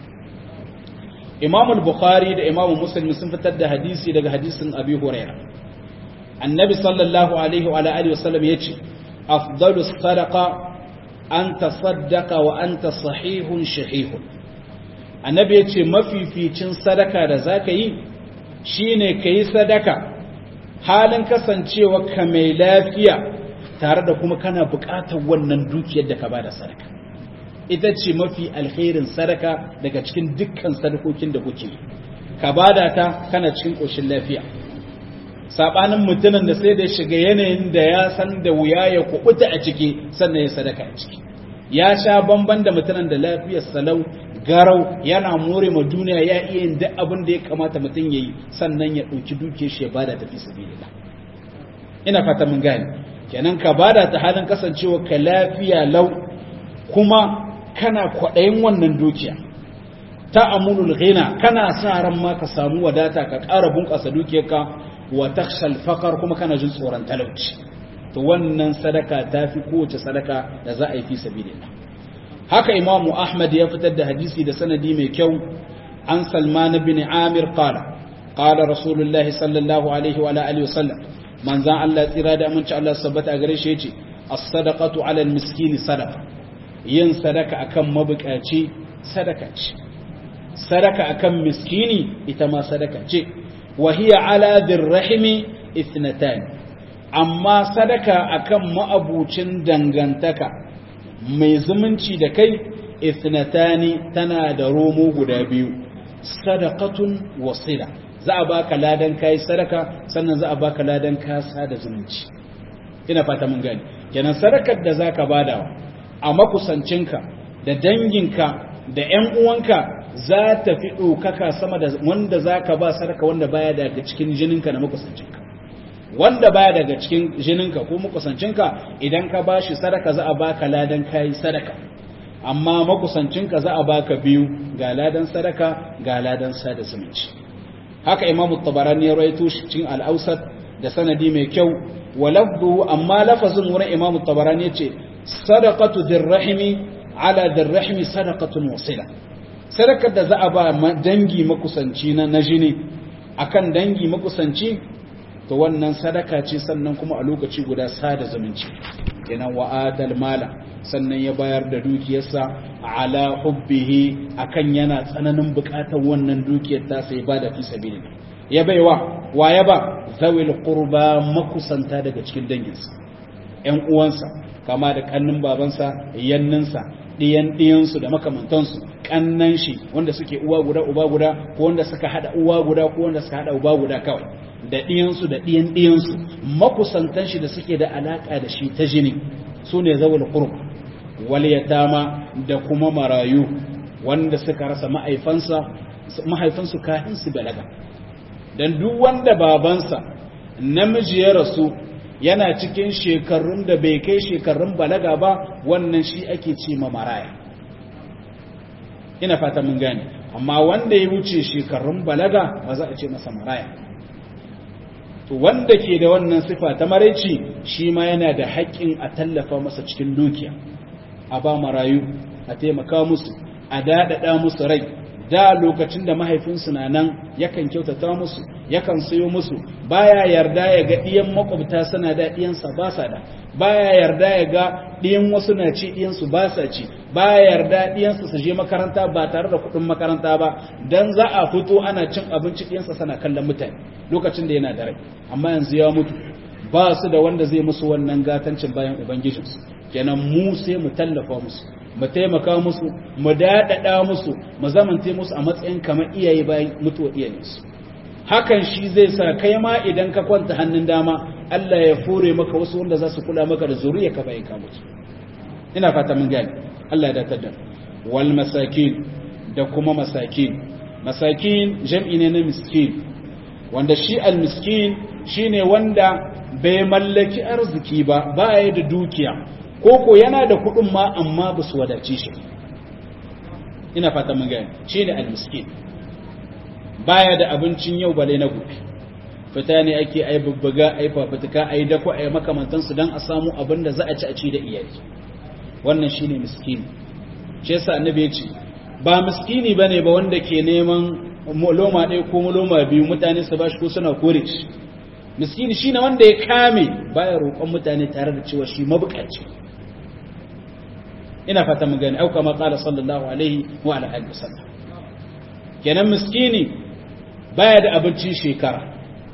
imam al-bukhari da imam muslim sun fitar da hadisi daga hadisin abi huraira annabi sallallahu alaihi wa alihi wasallam yace afdalus sadaqa an tasaddaqa wa anta sahihun shahihun annabi yace mafificin sadaka da zaka yi shine kai sadaka halin kasancewa ka mai lafiya tare da kuma kana buƙatar wannan dukiyar da ka bada sadaka ita ce mafi alkhairin sadaka daga cikin dukkan sadakokin da kuke ka bada ta kana cikin ƙoshin lafiya sabanin mutumin da sai da shiga yanayin da ya san da wuya ya kubuta a ciki sannan ya sadaka a ciki ya sha bamban da mutumin da lafiyar salau garau yana more ma duniya ya iya yin duk abin da ya kamata mutum ya yi sannan ya ɗauki duke shi ya bada tafi sabilillah ina fata mun gane kenan ka bada ta halin kasancewa ka lafiya lau kuma kana kwaɗayin wannan dukiya ta amulul ghina kana sa ran ma ka samu wadata ka ƙara bunƙasa dukiyarka wa takhshal faqar kuma kana jin tsoron talauci to wannan sadaka tafi kowace sadaka da za a yi fi sabilillah haka imamu ahmad ya fitar da hadisi da sanadi mai kyau an salman bin amir qala qala rasulullahi sallallahu alaihi wa alihi wasallam manzan Allah tsira da aminci Allah sabbata a gare shi yace as-sadaqatu 'ala al-miskini sadaqa yin sadaka akan mabukaci sadaka ce sadaka akan miskini ita ma sadaka ce wa hiya ala dirrahimi ithnatan amma sadaka akan ma'abucin dangantaka mai zumunci da kai ithnatani tana da romo guda biyu sadaqatun wasila za a baka ladan kai sadaka sannan za a baka ladan kasa da zumunci ina fata mun gani kenan sadakar da zaka badawa a makusancinka da danginka da ‘yan uwanka za ta fi ɗaukaka sama da wanda za ka ba sadaka wanda baya daga cikin jininka na makusancinka wanda baya daga cikin jininka ko makusancinka idan ka ba shi sadaka za a baka ladan kayi sadaka amma makusancinka za a baka biyu ga ladan sadaka ga ladan sada zumunci haka imamu tabarani ya rawaito shi cikin al'ausat da sanadi mai kyau wa lafzuhu amma lafazin wurin imamu tabarani yace sadaqatu dirrahimi ala dirrahimi sadaqatun wasila sadakar da za a ba dangi makusanci na jini akan dangi makusanci to wannan sadaka ce sannan kuma a lokaci guda sada zumunci kenan wa'adal mala sannan ya bayar da dukiyarsa ala hubbihi akan yana tsananin bukatar wannan dukiyar ta sai ba da fi sabilillah ya baiwa wa ya ba zawil qurba makusanta daga cikin danginsa ƴan uwansa kama da kannin babansa yanninsa ɗiyan ɗiyansu da makamantansu kannan shi wanda suke uwa guda uba guda ko wanda suka hada uwa guda ko wanda suka hada uba guda kawai da ɗiyansu da ɗiyan ɗiyansu makusantan shi da suke da alaka da shi ta jini su ne zawul qurba wal yatama da kuma marayu wanda suka rasa mahaifansa mahaifansu kafin su balaga dan duk wanda babansa namiji ya rasu yana cikin shekarun da bai kai shekarun balaga ba wannan shi ake ce ma maraya ina fata mun gane amma wanda ya wuce shekarun balaga ba za a ce masa maraya to wanda ke da wannan sifa ta maraici shi ma yana da haƙƙin a tallafa masa cikin dukiya a ba marayu a taimaka musu a daɗaɗa musu rai da lokacin da mahaifinsu na nan yakan kyautata musu yakan sayo musu baya yarda ya ga ɗiyan makwabta suna da ɗiyansa ba sa da baya yarda ya ga ɗiyan wasu na ci ɗiyansu ba sa ci baya yarda ɗiyansu su je makaranta ba tare da kuɗin makaranta ba dan za a fito ana cin abinci ɗiyansa sana kallon mutane lokacin da yana da rai amma yanzu ya mutu ba su da wanda zai musu wannan gatancin bayan ubangijinsu kenan mu sai mu tallafa musu mu taimaka musu mu daɗaɗa musu mu zamante musu a matsayin kamar iyaye bayan mutuwa iyayensu hakan shi zai sa kai ma idan ka kwanta hannun dama Allah ya fure maka wasu wanda za su kula maka da zuriya ka bayan ka mutu ina fata mun gani Allah ya datar da wal masakin da kuma masakin masakin jam'i ne na miskin wanda shi al miskin shine wanda bai mallaki arziki ba ba ya da dukiya koko yana da kuɗin ma amma ba su wadace shi ina fata mun gani shine al miskin baya da abincin yau bale na gobe fita ne ake ai bubbuga ai fafutuka ai dako ai makamantansu don a samu abin da za a ci a ci da iyali wannan shine miskini shi yasa annabi ya ce ba miskini bane ba wanda ke neman loma ɗaya ko loma biyu mutane su bashi ko suna kore shi miskini shine wanda ya kame baya roƙon mutane tare da cewa shi mabukaci ina fata mun gani auka ma qala sallallahu alaihi wa ala alihi wasallam kenan miskini baya da abincin shekara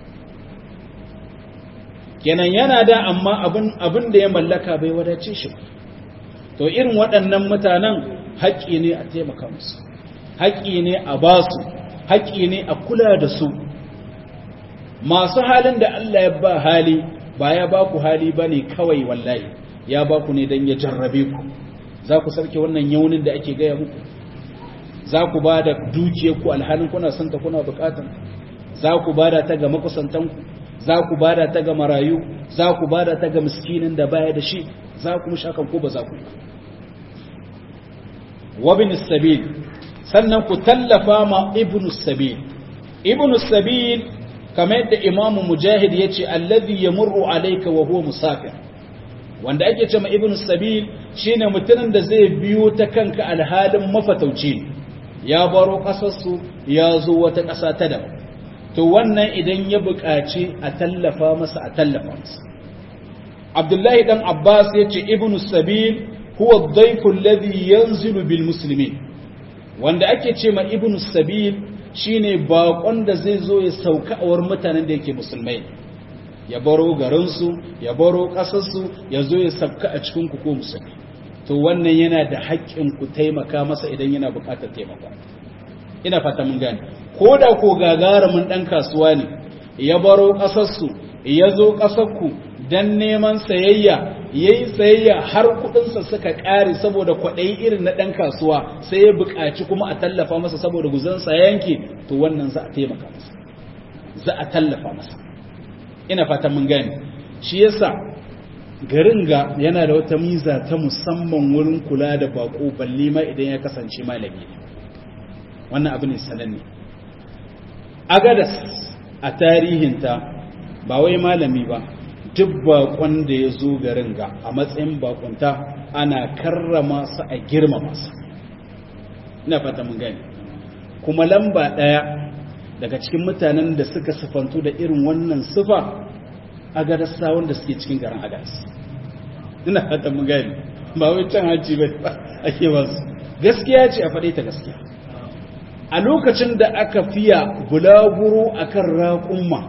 kenan yana da amma abin abin da ya mallaka bai wadace shi to irin waɗannan mutanen haƙƙi ne a taimaka musu haƙƙi ne a ba su haƙƙi ne a kula da su masu halin da Allah ya ba hali ba ya ba ku hali ba ne kawai wallahi ya ba ku ne don ya jarrabe ku za ku sarke wannan yaunin da ake gaya muku za ku ba da dukiyarku alhalin kuna santa kuna bukatan za ku ba da ta ga makusantanku za ku ba da ta ga marayu za ku ba da ta ga miskinin da baya da shi za ku mushakan ko ba za ku wabin sabil sannan ku tallafa ma ibn sabil ibn sabil kamar yadda imamu mujahid ya ce alladhi yamurru alayka wa huwa musafir wanda ake ce ma ibn sabil shine mutumin da zai biyo ta kanka alhalin mafatauci ya baro kasarsu ya zo wata ƙasa ta daban to wannan idan ya buƙaci a tallafa masa a tallafa masa abdullahi dan abbas ya ce ibn sabil huwa dhaifu alladhi yanzilu bil muslimin wanda ake ce ma ibn sabil shine baƙon da zai zo ya sauka a wurin mutanen da yake musulmai ya baro garinsu ya baro ƙasarsu ya zo ya sauka a cikin ku ko musulmi to wannan yana da haƙƙin ku taimaka masa idan yana buƙatar taimako ina fata mun gane ko da ko gagarumin ɗan kasuwa ne ya baro ƙasarsu ya zo ƙasarku don neman sayayya ya yi sayayya har kuɗinsa suka ƙare saboda kwaɗayi irin na ɗan kasuwa sai ya buƙaci kuma a tallafa masa saboda guzansa yanke to wannan za a taimaka masa za a tallafa masa ina fatan mun gane shi yasa garin ga yana da wata miza ta musamman wurin kula da bako balle ma idan ya kasance malami ne wannan abu ne sananne agadas a tarihinta ba wai malami ba duk bakon da ya zo garin ga a matsayin bakonta ana karrama su a girmama su ina fata mun gani kuma lamba ɗaya daga cikin mutanen da suka sifantu da irin wannan sifa agadasa wanda suke cikin garin agadas ina fata mun gani ba wai can haji ba ake ba su gaskiya ce a faɗe ta gaskiya a lokacin da aka fiya bulaguro akan raƙumma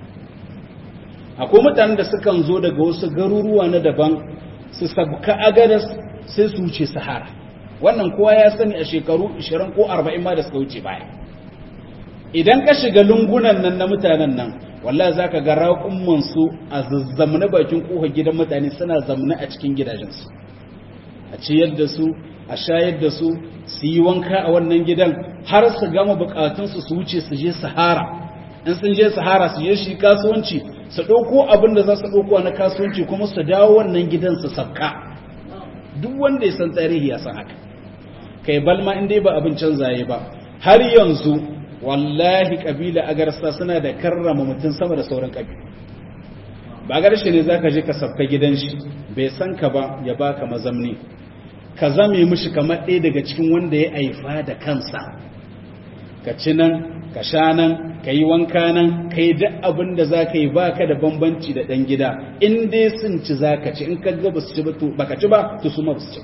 akwai mutanen da sukan zo daga wasu garuruwa na daban su sabka agadas sai su wuce sahara wannan kowa ya sani a shekaru 20 ko 40 ma da suka wuce baya idan ka shiga lungunan nan na mutanen nan wallahi zaka ga raƙumman su a zazzamna bakin kofar gidan mutane suna zamna a cikin gidajensu a ciyar da su a shayar da su su yi wanka a wannan gidan har su gama bukatunsu su wuce su je sahara in sun je sahara su je shi kasuwanci su ɗauko abin da za su ɗauko na kasuwanci kuma su dawo wannan gidan su sabka duk wanda ya san tarihi ya san haka kai balma in dai ba abin canzaye ba har yanzu wallahi kabila agarsa suna da karrama mutum sama da sauran kabilu ba garshe ne zaka je ka sabka gidan shi bai san ka ba ya baka mazamni ka zame mishi kamar ɗaya daga cikin wanda ya aifa da kansa ka ci nan ka sha nan ka yi wanka nan ka yi duk abin da za ka yi ba ka da bambanci da ɗan gida in dai sun ci za ka ci in ka ga ba su ci ba ka ci ba to su ma su ci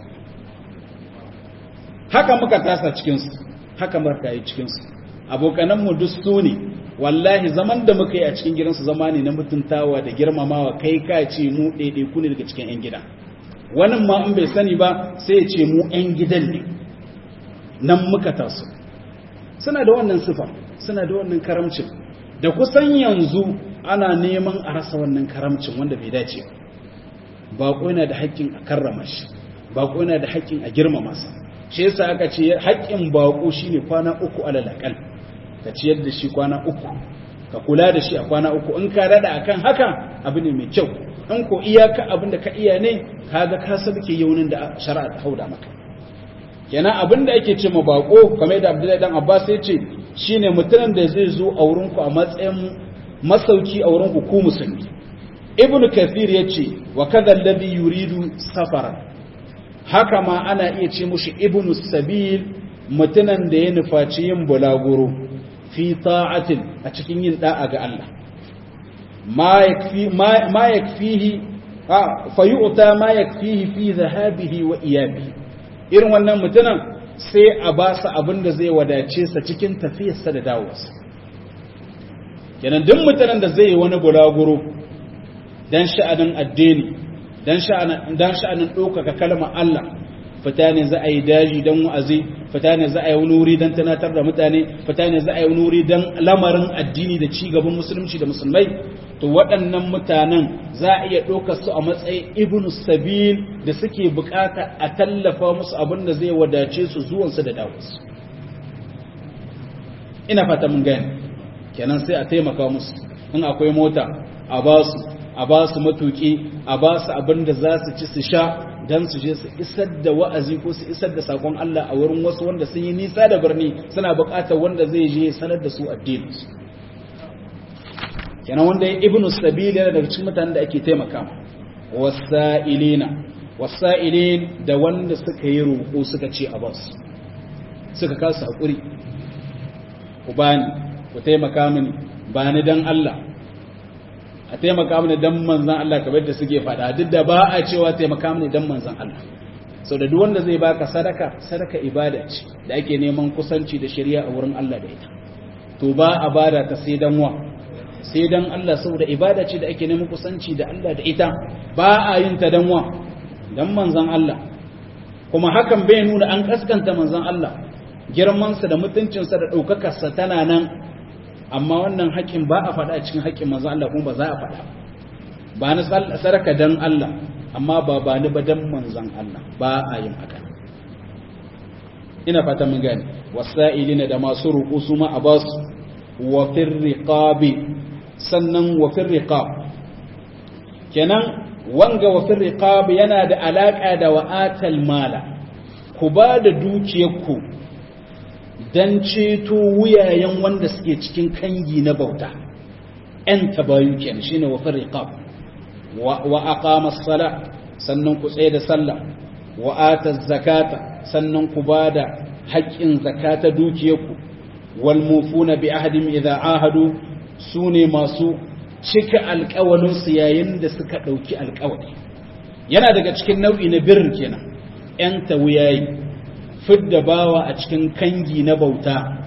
haka muka tasa cikinsu haka muka yi cikinsu abokananmu duk su ne wallahi zaman da muka yi a cikin gidansu zama ne na mutuntawa da girmamawa kai ka ce mu ɗaiɗai ku ne daga cikin 'yan gida wannan ma in bai sani ba sai ya ce mu 'yan gidan ne nan muka taso suna da wannan sifa suna da wannan karamcin da kusan yanzu ana neman a rasa wannan karamcin wanda bai dace ba baƙo yana da haƙƙin a karrama shi baƙo yana da haƙƙin a girmama sa shi yasa aka ce haƙƙin baƙo shine kwana uku alal aqal ka ciyar da shi kwana uku ka kula da shi a kwana uku in ka rada akan haka abu ne mai kyau in ko iyaka abin da ka iya ne kaga ka sabke yaunin da shari'a ta hauda maka kenan abin da ake ce ma bako kamar da Abdullahi dan Abbas ya ce shine mutumin da zai zo a wurin ku a matsayin masauki a wurin ku ku musulmi Ibn Kathir ya ce wa kadha alladhi yuridu safara haka ma ana iya ce mushi ibnu sabil mutumin da ya nufaci yin bulaguro fi ta'atin a cikin yin da'a ga Allah ma yakfi ma yakfihi fa yu'ta ma yakfihi fi dhahabihi wa iyabihi irin wannan mutumin sai a ba sa abin da zai wadace sa cikin tafiyarsa da dawowarsa kenan duk mutumin da zai yi wani bulaguro dan sha'anin addini dan sha'anin dan sha'anin ɗaukaka kalmar Allah fita ne za a yi daji don wa'azi fita ne za a yi wani wuri don tunatar da mutane fita ne za a yi wani wuri don lamarin addini da ci gaban musulunci da musulmai to waɗannan mutanen za a iya ɗaukar su a matsayin ibnu sabil da suke bukata a tallafa musu abin da zai wadace su zuwansu da dawosu ina fata mun gani kenan sai a taimaka musu in akwai mota a ba su a ba su matuki a ba su abin da za su ci su sha don su je su isar da wa'azi ko su isar da sakon Allah a wurin wasu wanda sun yi nisa da birni suna buƙatar wanda zai je sanar da su addininsu kenan wanda ya ibnu sabil yana daga cikin mutanen da ake taimaka wasa'ilina wasa'ilin da wanda suka yi roƙo suka ce a basu suka kasa hakuri ku bani ku taimaka mini bani dan Allah a taimaka mini dan manzan Allah kamar da suke faɗa duk da ba a cewa taimaka mini dan manzan Allah sau da duk wanda zai baka sadaka sadaka ibada ce da ake neman kusanci da shari'a a wurin Allah da ita to ba a bada ta sai dan wa sai dan Allah saboda ibada ce da ake neman kusanci da Allah da ita ba a yin ta dan wa dan manzan Allah kuma hakan bai nuna an kaskanta manzan Allah girmansa da mutuncinsa da ɗaukakarsa tana nan amma wannan haƙƙin ba a faɗa a cikin haƙƙin manzo Allah kuma ba za a faɗa ba ni saraka dan Allah amma ba ba ni ba dan manzon Allah ba a yin haka ina fata mun gane wasa'ilina da masu ruku su ma a basu wa fir riqabi sannan wa fir riqab kenan wanga wa fir riqab yana da alaka da wa'atal mala ku ba da dukiyarku don ceto wuyayen wanda suke cikin kangi na bauta ‘yan tabayu kenan shi ne wafin riƙab wa aqama sala sannan ku tsaye da sallah wa ata zakata sannan ku ba da haƙƙin zakata dukiyarku wal mufuna bi ahadim idza ahadu su ne masu cika alƙawalinsu yayin da suka ɗauki alƙawari yana daga cikin nau'i na birnin kenan ‘yan ta wuyayi fidda bawa a cikin kangi na bauta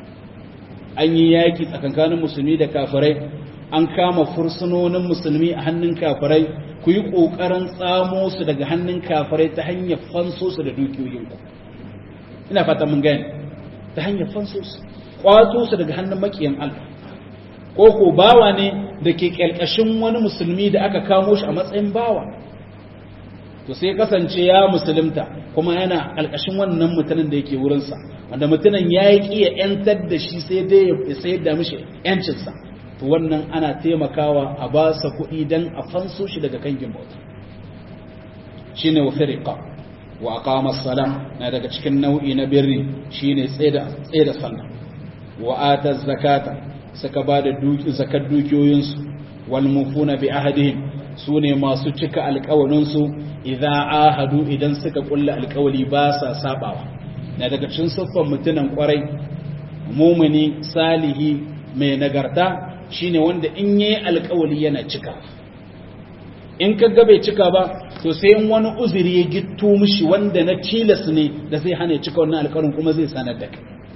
an yi yaƙi tsakankanin musulmi da kafirai an kama fursunonin musulmi a hannun kafirai ku yi ƙoƙarin tsamo su daga hannun kafirai ta hanyar fanso su da dukiyoyinku ina fata mun gani ta hanyar fanso su ƙwato su daga hannun maƙiyan Allah ko ko bawa ne da ke ƙyalƙashin wani musulmi da aka kamo shi a matsayin bawa to sai kasance ya musulunta kuma yana ƙarƙashin wannan mutumin da yake wurinsa wanda mutumin ya yi ƙiya ‘yantar da shi sai dai ya sayar da mishi ‘yancinsa to wannan ana taimakawa a ba sa kuɗi don a fanso shi daga kangin bauta shi ne wa firika wa aqama salam na daga cikin nau'i na birri shine tsaida tsaida sallah wa ata zakata suka ba da zakar dukiyoyinsu wal mufuna bi ahadihim sune masu cika alƙawarinsu idza ahadu idan suka kulla alƙawari ba sa sabawa na daga cikin siffar mutunan kwarai mumuni salihi mai nagarta shine wanda in yayi alƙawari yana cika in ka ga bai cika ba to sai in wani uzuri ya gitto mishi wanda na tilas ne da zai hana ya cika wannan alƙawarin kuma zai sanar da kai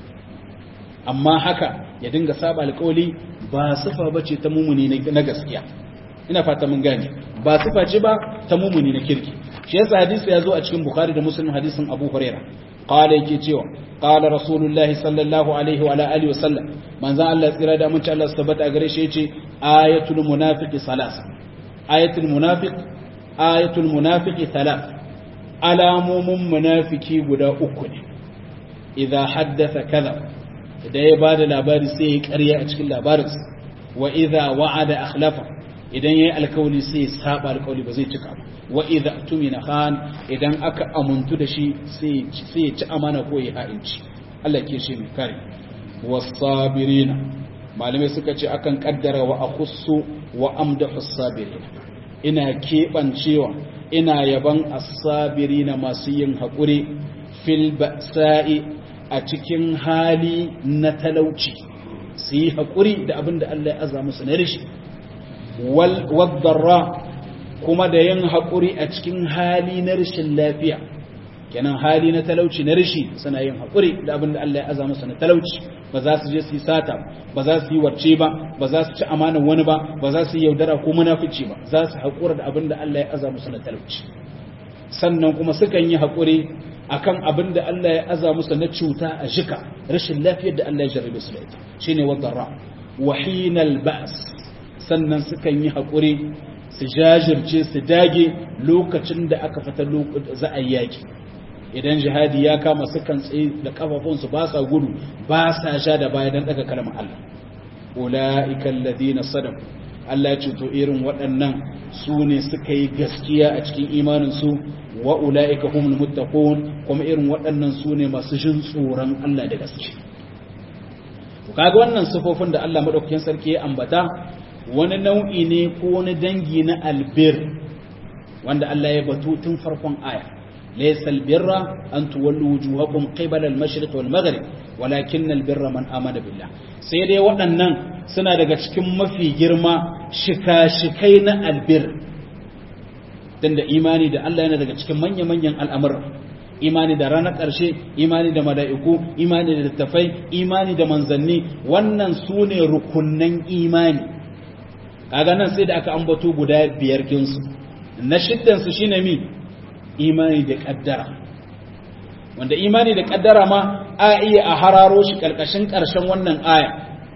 amma haka ya dinga saba alƙawari ba sifa bace ta mumuni na gaskiya ina fata mun gane ba sifa ce ba ta mumuni na kirki shi yasa hadisi ya zo a cikin bukhari da muslim hadisin abu huraira qala yake cewa qala rasulullahi sallallahu alaihi wa alihi wasallam manzo Allah tsira da mun ci Allah tabbata gare shi yace ayatul munafiqi salas ayatul munafiq ayatul munafiqi thalath alamomin munafiki guda uku ne idza haddatha kadha idan ya bada labari sai ya ƙarya a cikin labarinsa wa idza wa'ada akhlafa idan yayi alkawli sai ya saba alkawli ba zai cika ba wa idza tumina khan idan aka amuntu da shi sai sai ya ci amana ko ya ha'inci Allah ke shi mai kare wasabirina malamai suka ce akan kaddara wa akhussu wa amdahu sabirina ina kebancewa ina yaban as-sabirina masu yin hakuri fil ba'sa'i a cikin hali na talauci su yi haƙuri da abin da Allah ya aza musu na rishi waddarra kuma da yin haƙuri a cikin hali na rishin lafiya kenan hali na talauci na rishi suna yin haƙuri da abin da Allah ya aza musu na talauci ba za su je su yi sata ba za su yi warce ba ba za su ci amanar wani ba ba za su yi yaudara ko munafici ba za su haƙura da abin da Allah ya aza musu na talauci sannan kuma sukan yi haƙuri akan abin da Allah ya aza musu na cuta a jika rashin lafiyar da Allah ya jarrabe su da ita shine wadarra wahinal ba's sannan sukan yi hakuri su jajirce su dage lokacin da aka fita za a yaki idan jihadi ya kama sukan tsaye da kafafunsu ba sa gudu ba sa sha da baya dan daga kalmar Allah ulaika alladhina sadaqu Allah ya ce to irin waɗannan su ne suka yi gaskiya a cikin imaninsu wa ula'ika humul muttaqun kuma irin waɗannan su ne masu jin tsoron Allah da gaske to kaga wannan sifofin da Allah madaukakin sarki ya ambata wani nau'i ne ko wani dangi na albir wanda Allah ya batu tun farkon aya laysa albirra an tuwallu wujuhakum qibala al-mashriq wal maghrib walakin albirra man amana billah sai dai waɗannan suna daga cikin mafi girma shika-shikai na albir tunda imani da Allah yana daga cikin manya-manyan al'amurra imani da ranar ƙarshe imani da mala'iku imani da littafai imani da manzanni wannan su ne rukunnan imani kaga nan sai da aka ambato guda biyar kinsu na shiddansu shi ne mi imani da ƙaddara wanda imani da ƙaddara ma a iya a hararo shi ƙarƙashin ƙarshen wannan aya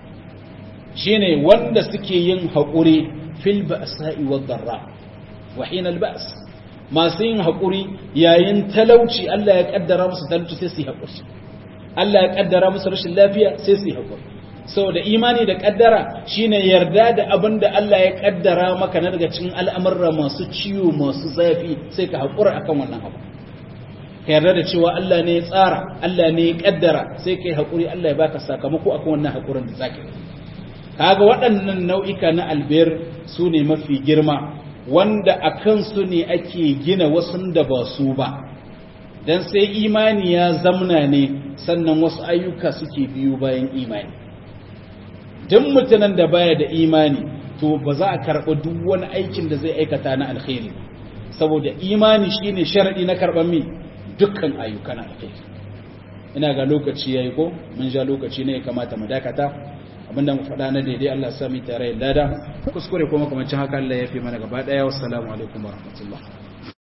shine wanda suke yin haƙuri fil ba'sa'i wad darra wa hina al-ba's masu yin haƙuri yayin talauci Allah ya kaddara musu talauci sai su yi haƙuri Allah ya kaddara musu rashin lafiya sai su yi haƙuri saboda imani da kaddara shine yarda da abin da Allah ya kaddara maka na daga cikin al'amurra masu ciwo masu zafi sai ka haƙura akan wannan abu ka yarda da cewa Allah ne ya tsara Allah ne ya kaddara sai ka yi haƙuri Allah ya baka sakamako akan wannan haƙurin da zaka yi kaga waɗannan nau'ika na albir su ne mafi girma wanda a kansu ne ake gina wasu da ba su ba don sai imani ya zamna ne sannan wasu ayyuka suke biyu bayan imani duk mutumin da baya da imani to ba za a karɓi duk wani aikin da zai aikata na alkhairi saboda imani shine sharadi na karɓar mi dukkan ayyukan alkhairi ina ga lokaci yayi ko mun ja lokaci ne ya kamata mu dakata abinda mu faɗa na daidai Allah sami tare da lada kuskure kuma kamar haka Allah ya fi mana gaba ɗaya wassalamu alaikum warahmatullahi